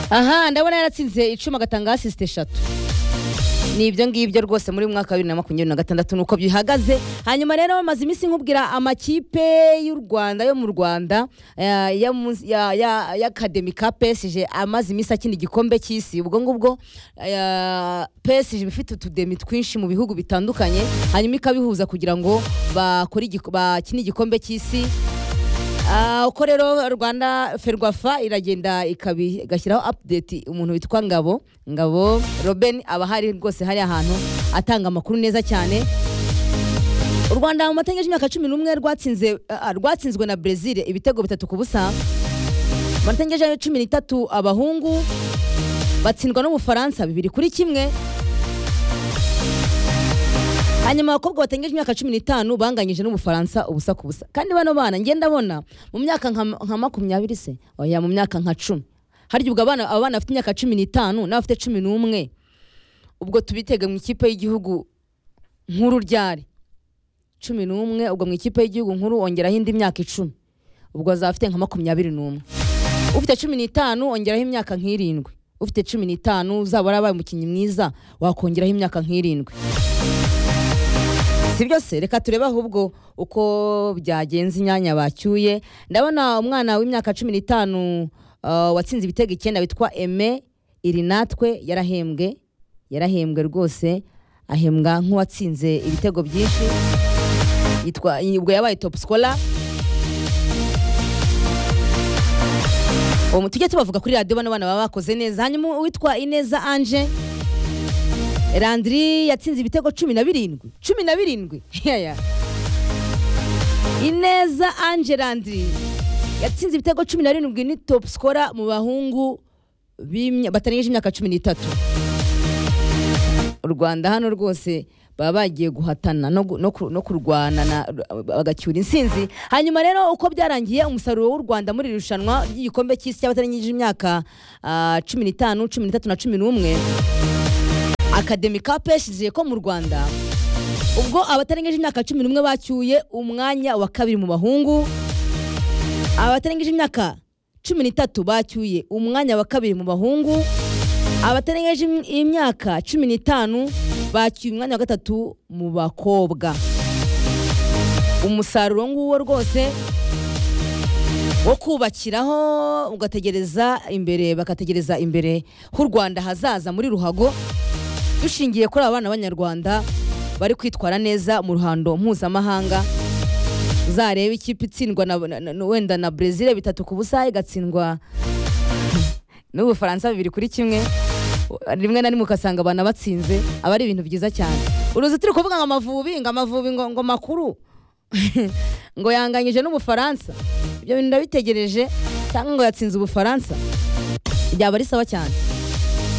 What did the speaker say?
aha ndabona yaratsinze icuma agatanga asisite eshatu ni ibyo ngibyo rwose muri mwaka wa bibiri na makumyabiri na gatandatu ni uko bihagaze hanyuma rero bamaze iminsi nkubwira amakipe y'u rwanda yo mu rwanda eh, ya mu- ya- ya- ya akademi ka pesije amaze iminsi akina igikombe cy'isi ubwo ngubwo eh, pesije iba ifite utudemi twinshi mu bihugu bitandukanye hanyuma ikabihuza kugira ngo bakore igiko- bakine igikombe cy'isi Ah, uko rero rwanda ferwafa iragenda ikabi- igashyiraho update umuntu witwa ngabo ngabo roben aba ahari rwose hari ahantu atanga amakuru neza cyane u rwanda mu matangazo y'imyaka cumi n'umwe rwatsinze ah, rwatsinzwe na brezil ibitego bitatu ku busa mu matangazo ya cumi n'itatu abahungu batsindwa n'ubufaransa bibiri kuri kimwe hanyuma abakobwa batengeje imyaka cumi n'itanu banganyije n'ubufaransa ubusa ku busa kandi bano bana ngenda bona mu myaka nka nka makumyabiri se oya mu myaka nka cumi harya ubwo abana aba bana bafite imyaka cumi n'itanu n'abafite cumi n'umwe ubwo tubitega mu ikipe y'igihugu nkuru ryari cumi n'umwe ubwo mu ikipe y'igihugu nkuru ongeraho indi myaka icumi ubwo azafite nka makumyabiri n'umwe ufite cumi n'itanu ongeraho imyaka nk'irindwi ufite cumi n'itanu uzaba warabaye umukinnyi mwiza wakongeraho imyaka nk'irindwi si byose reka turebe ahubwo uko byagenze inyanya bacyuye ndabona umwana w'imyaka cumi n'itanu uh, watsinze ibitego icyenda witwa eme iri natwe yarahembwe yarahembwe rwose ahembwa nk'uwatsinze ibitego byinshi yitwa ubwo yabaye top scorer uwo mu- tujye tubavuga kuri radiyo bano bana baba bakoze neza hanyuma uwitwa ineza anje Landry yatsinze ibitego cumi na birindwi cumi na birindwi Heya. ineza ange Landry yatsinze ibitego cumi na birindwi ni top scorer mu bahungu b'imya- batarangije imyaka cumi n'itatu u rwanda hano rwose baba bagiye guhatana no, gu- no, ku- no kurwana na- bagacyura insinzi hanyuma rero uko byarangiye umusaruro w'u rwanda muri iri rushanwa ry'igikombe cy'isi cy'abatarangije imyaka ah, cumi n'itanu cumi n'itatu na cumi n'umwe akademi ka pesije ko mu rwanda ubwo abatarengeje imyaka cumi n'umwe bacyuye umwanya wa kabiri mu bahungu abatarengeje imyaka cumi n'itatu bacyuye umwanya wa kabiri mu bahungu abatarengeje im- imyaka cumi n'itanu bacyuye umwanya wa gatatu mu bakobwa umusaruro nguwo rwose wo kubakiraho ugategereza imbere bagategereza imbere h'u rwanda hazaza muri ruhago dushingiye kuri aba bana b'abanyarwanda bari kwitwara neza mu ruhando mpuzamahanga uzareba ikipe itsindwa na, na, na, wenda na brezil bitatu ku busa igatsindwa n'ubufaransa bibiri kuri kimwe rimwe na rimwe ugasanga abana batsinze aba ari ibintu byiza cyane uruzitiro kuvuga ngo amavubi ngo amavubi ngo, ngo makuru ngo yanganyije n'ubufaransa ibyo bintu ndabitegereje cyangwa ngo yatsinze ubufaransa byaba ari sawa cyane